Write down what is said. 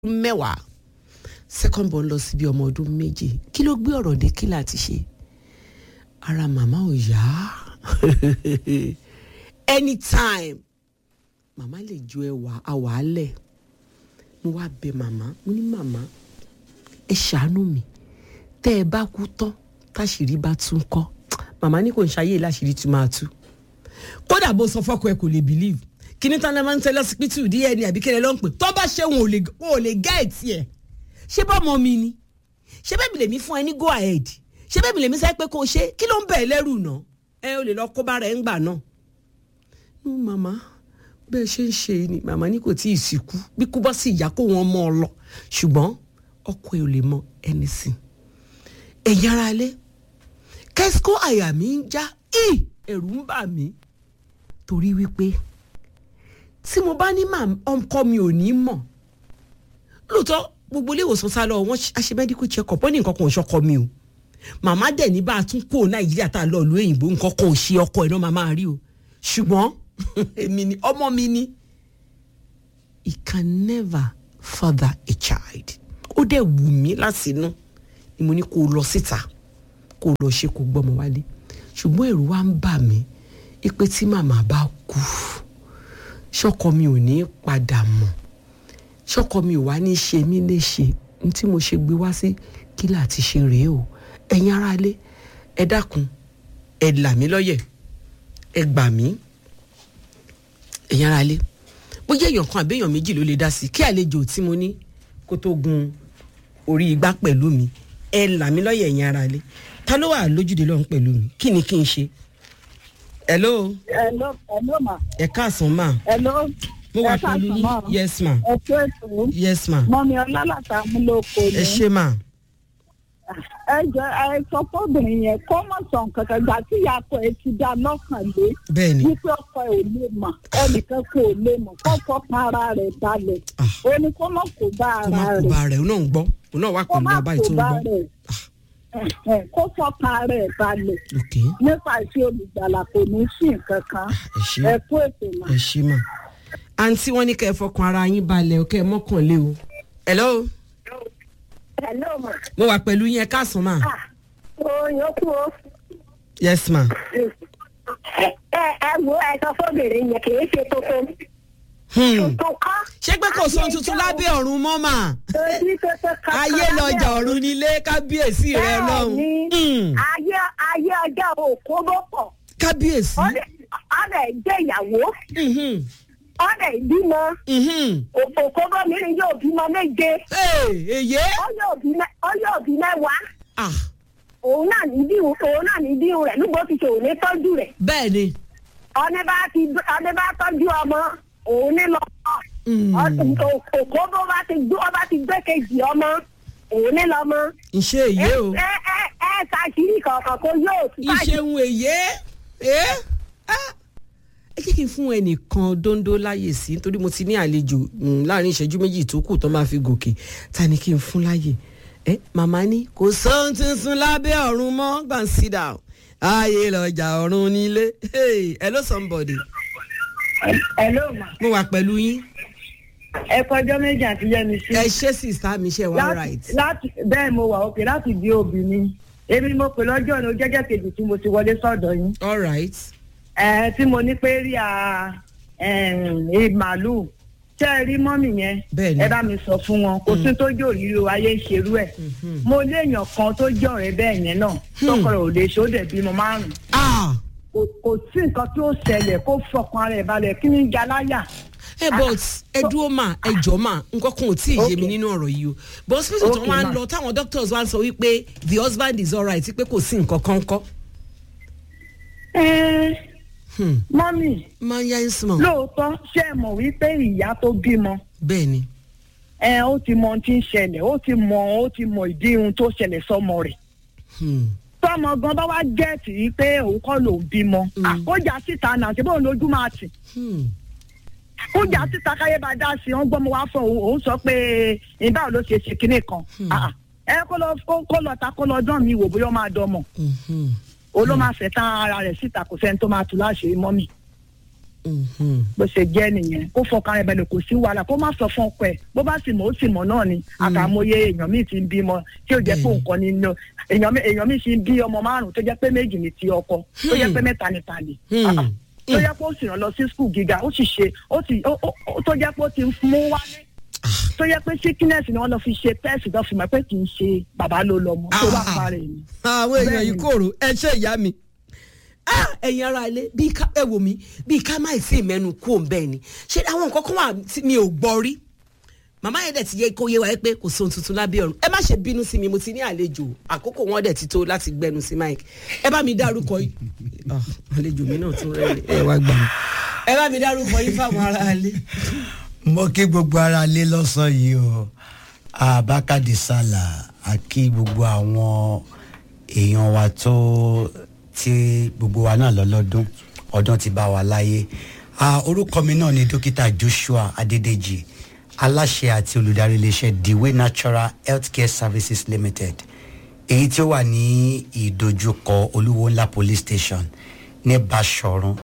mẹ́wàá second born lọ síbi ọmọ ọdún méjì kí ló gbé ọ̀rọ̀ dé kí láti ṣe ara màmá ò yá anytime màmá lè ju ẹwà àwàálẹ̀ mo wá bẹ màmá mo ní màmá ẹ ṣàánú mi tẹ́ ẹ bá kú tán táṣìírí bá tún kọ́ màmá ní kò ń ṣayé láṣìírí tún máa tú kódà bó sọ fọ́kọ ẹ kò lè believe kíní tán lè máa ń tẹ lọ́sibítù dna àbí kíni ló ń pè tó bá ṣe wọn ò lè wọn ò lè gẹ́ẹ̀tì ẹ̀ ṣé bọ́mọ mi ni ṣé bẹ́ẹ̀ mi lèmi fún ẹ ní go ahead ṣé bẹ́ẹ̀ mi lèmi sẹ́ pé kó o ṣe kí ló ń bẹ̀ ẹ́ lẹ́rù náà ẹ ò lè lọ kó bá rẹ̀ ń gbà náà. nú màmá bẹ́ẹ̀ ṣe ń ṣe ni màmá ní kò tí ì sìnkú bí kú bá sì yá kó wọn mọ́ ọ lọ ṣùgbọ́n ọkọ ẹ ò lè mọ ẹni sìn. ẹ̀yin ara lé kẹ́síkó àyà mi ń já ì ẹ̀rù ń bà mí torí wípé tí mo bá ní ọkọ mi ò ní mọ̀ lóòótọ́ gbogbo ilé ìwòsàn sá lọ wọ́n ṣe medical check up wọ́n ní nǹkan kan ò ṣọkọ mi o màmá dẹ̀ ní bá a tún kó nàìjíríà tá a lọ ìlú òyìnbó nǹkan kan ò ṣe ọkọ ẹ̀ náà màmá rí o ṣùgbọ́n èmi ni ọmọ mi ni he can never father a child ó dẹ̀ wù mí láti inú ni mo ní kó o lọ síta kó o lọ ṣe kó gbọ́mọ wálé ṣùgbọ́n ẹ̀rù wa ń bà mí ipe tí màmá bá kú ṣọkọ mi ò ní padà mọ́ ṣọkọ mi ò wá ní ṣe mí léṣe ní tí mo ṣe gbé wá sí kí láti ṣe rèé o ẹ̀yin aráalé ẹ dákun ẹ là mí lọ́yẹ̀ ẹ gbà mí ẹ̀yin aráalé bóyá èèyàn kan àbẹ́yàn méjì ló lè dá sí kí àlejò tí mo ní kó tó gun orí igbá pẹ̀lú mi ẹ là mí lọ́yẹ̀ ẹ̀yin aráalé ta ló wà lójúde lọ́hùn pẹ̀lú mi kí ni kí n ṣe. hello. hello hello ma. ẹ káàsán ma. hello mo wà pẹ̀lú yín yes ma. ẹ tó ètò. yes ma. mọ́mi ọlálàtà múlòkó ni. ẹ ṣe ma. ẹ jẹ ẹ sọ fọbìnrin yẹn kó mọ sọ nǹkan kan gbà tí ìyàtọ̀ ẹ ti dá lọ́kàn lé. bẹ́ẹ̀ni. wípé ọkọ ẹ ò lè mọ̀ ẹnìkan kò lè mọ̀ kó fọkàn ara rẹ̀ balẹ̀. ó ní kó mọ̀ kó bá kó má ara kó rẹ̀. bá rẹ̀ ó náà ń gbọ́ ó náà wà kó pẹ̀lú má ọba kó ètò ń bá gbọ́. rẹ̀. Ẹ̀hẹ̀, kó fọkàn ara rẹ̀ balẹ̀. ok nípa ìṣe olùgbàlà kò ní sí nǹkan kan. ẹ ṣe ẹ kú ètò náà. ẹ ṣe mà. àǹtí wọn ní kẹ́ ẹ fọkàn ara yín balẹ̀ kẹ́ ẹ mọ́kànlé o. hello Hello ma. mo wà pẹ̀lú yín ẹ káàsán ma. Ah, o yòókù o. yes ma. Ẹ ẹ wo ẹ sọ fóbìnrin yẹn kì í ṣe tuntun. Hmm. Tuntun kọ́. ṣé pé kò sóhun tuntun lábẹ́ ọ̀run mọ́ mà. Torí tuntun kan. ayé lọjà ọ̀run nílé kábíyèsí rẹ lọ́hùn. Bẹ́ẹ̀ni, ayé ayé ọjọ́ òkú ló pọ̀. kábíyèsí. Ọ̀dẹ̀ jẹ́ ìyàwó. Mhm. Ọ̀dẹ̀ ìbímọ. Mhm. Òkú gómìnir yóò bímọ méje. Hey, èyé. Ó yóò bí mẹ́- ó yóò bí mẹ́wàá. Ah, Òun náà ní bí òun náà ní bí rẹ̀ nígbà tí kò ní tọ́jú rẹ̀. bẹ́ẹ̀ ni. Ọ̀nẹ́ bá ti ọ̀nẹ́ bá tọ́jú ọmọ òun ní lọ. Mm. òkú bó bá ti gbé ọba ti gbé kejì ọmọ òun ní lọmọ. ìṣe èyé o. ẹ ẹ ẹ ṣàṣírí kankan kó yóò tún ìṣeun èyé. ẹ Ah. ẹ jẹ́ kí n fún ẹnìkan dóńdó láyè sí nítorí mo ti ní àlejò mm, láàrin ìṣẹ́jú méjì tó kù tó máa fi gòkè ta ni kí n fún láyè. ẹ màmá ní kò sóhun tuntun lábẹ́ ọ̀run mọ́ gbà ń sit down ayé lọ́jà ọ̀run nílé Hey, hello somebody ẹ ló mà. mo wà pẹ̀lú yín ẹ kọjọ́ méjì àti yẹmi sí. ẹ ṣé sista mi ṣe wá láti right. láti bẹ́ẹ̀ mo wà òkè láti di obìnrin èmi mo pè lọ́jọ́ ní jẹ́jẹ́ kejì tí mo ti wọlé sọ́dọ̀ yín all right. ẹ tí mo ní pé rí a ẹ màálù tẹ́ ẹ rí mọ́mì yẹn Bẹ́ẹ̀ni. ẹ bá mi sọ fún wọn kò sí tó jò yìí o ayé ń ṣerú ẹ̀ mo léèyàn kan tó jẹ́ ọ̀rẹ́ bẹ́ẹ̀ yẹn náà tọkọ rẹ̀ ò lè ṣe ó dẹ̀ bímọ márùn-ún ah kò kò sí nǹkan tí ó ṣẹlẹ̀ kó fọkàn ara ẹ̀ balẹ̀ kí ní jaláyà ẹ but ẹ dúró mà ẹ jọ mà nǹkan kan ò tí ì yé mi Okay. nínú ọ̀rọ̀ yìí o but hospital tó Okay, wá ń ma. lọ táwọn doctors wá ń sọ wípé the husband is alright pé kò sí nǹkan kan kọ́ ẹ́ẹ́ Hmm. mọ́mì máa ń yá ń sùn mọ́ lóòótọ́ ṣé ẹ mọ̀ wípé ìyá tó bímọ bẹ́ẹ̀ ni ẹ ó ti mọ ohun tí ń ṣẹlẹ̀ ó ti mọ ó ti mọ ìdí ohun tó ṣẹlẹ̀ sọmọ rẹ̀ Hmm. tọmọ gan bá wá gẹ̀ẹ́tì yìí pé òun kọ́ lòún bímọ Mm. àkójà síta náà ṣe bóun lójú máa tì Hmm. kójà síta káyé bá dá sí i wọ́n gbọ́mọ wá fún òun òun sọ pé ìbáwò ló ṣe ṣe kinní kan Ah, ah. ẹ kó lọ kó kó lọ ta kó lọ dán mi wò bóyá ó máa dọmọ Mhm. òun ló máa fẹ́ tán ara rẹ̀ síta kò sẹ́ni tó máa tù láṣìírí mọ́mì Mhm. bó ṣe jẹ́ nìyẹn kó fọkàn rẹ̀ bẹ̀rẹ̀ kò sí wàhálà kó má sọ fún ọkọ ẹ̀ bó bá sì mọ̀ ó sì mọ̀ náà ni àkàmọye èèyàn míì ti ń bímọ tí ó jẹ́ pé Bẹ́ẹ̀ni. nǹkan ni no èèyàn mi- èèyàn míì sì ń bí ọmọ márùn tó jẹ́ pé méjì ni ti ọkọ tó jẹ́ pé mẹ́ta ni tàlè Hmm. Ah, ah. tó jẹ́ pé ó sì rán lọ sí skul gíga ó sì ṣe ó sì ó- ó- ó- tó jẹ́ pé ó ti mú wálé tó jẹ́ pé sickness ni wọ́n lọ fi ṣe test tó fi mọ̀ pé kì í ṣe bàbá ló lọ́mọ tó bá Ah. parẹ́ ni. àwọn èèyàn yìí Bẹ́ẹ̀ni. kòrò ẹ ṣe ìyá mi. Ah, ẹ̀yin ara ilé bíi ká ẹ wò mí bíi ká má sí ìmẹ́nu kú òun bẹ́ẹ̀ ni ṣé àwọn nǹkan kan wà tí mi ò gbọ́ rí màmá yẹn dẹ̀ ti yẹ kó yé wa pé kò sóhun tuntun lábẹ́ ọ̀run ẹ má ṣe bínú sí mi mo ti ní àlejò àkókò wọn dẹ̀ ti tó láti gbẹnu sí mike ẹ bá mi dárúkọ yìí Ah, àlejò mi náà tún rẹ ẹ wá gbà mí ẹ bá mi dárúkọ yìí fáwọn ará ilé. mo kí gbogbo ara lé lọ́sàn yìí o abakadi sala a kí gbogbo àwọn èèyàn wa tó tí gbogbo wa náà lọ́lọ́dún ọdún ti bá wa láyé Ah, orúkọ mi náà ni dókítà joshua adédèjì aláṣẹ àti olùdarí iléeṣẹ́ dewey natural healthcare services limited èyí tí ó wà ní ìdojúkọ olúwo ńlá police station ní basọ̀run